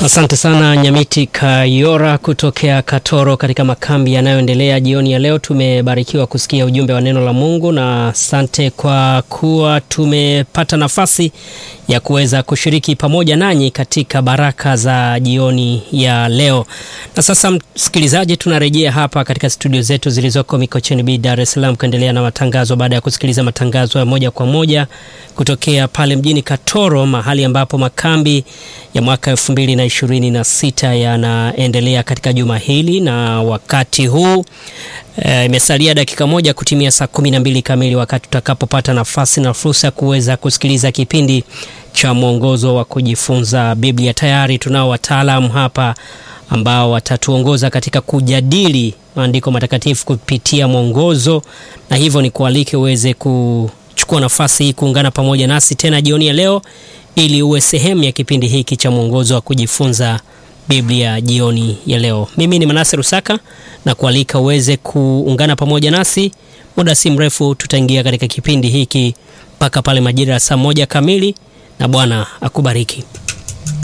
Asante sana Nyamiti Kayora kutokea Katoro katika makambi yanayoendelea jioni ya leo. Tumebarikiwa kusikia ujumbe wa neno la Mungu na asante kwa kuwa tumepata nafasi ya kuweza kushiriki pamoja nanyi katika baraka za jioni ya leo. Na sasa, msikilizaji, tunarejea hapa katika studio zetu zilizoko Mikocheni B, Dar es Salaam kuendelea na matangazo baada ya kusikiliza matangazo ya moja kwa moja kutokea pale mjini Katoro, mahali ambapo makambi ya mwaka elfu mbili na ishirini na sita yanaendelea katika juma hili, na wakati huu imesalia e, dakika moja kutimia saa kumi na mbili kamili, wakati tutakapopata nafasi na fursa ya kuweza kusikiliza kipindi cha mwongozo wa kujifunza Biblia. Tayari tunao wataalamu hapa ambao watatuongoza katika kujadili maandiko matakatifu kupitia mwongozo, na hivyo ni kualike uweze kuchukua nafasi hii kuungana pamoja nasi tena jioni ya leo ili uwe sehemu ya kipindi hiki cha mwongozo wa kujifunza Biblia jioni ya leo. Mimi ni Manase Rusaka na kualika uweze kuungana pamoja nasi. Muda si mrefu tutaingia katika kipindi hiki mpaka pale majira ya saa moja kamili, na Bwana akubariki.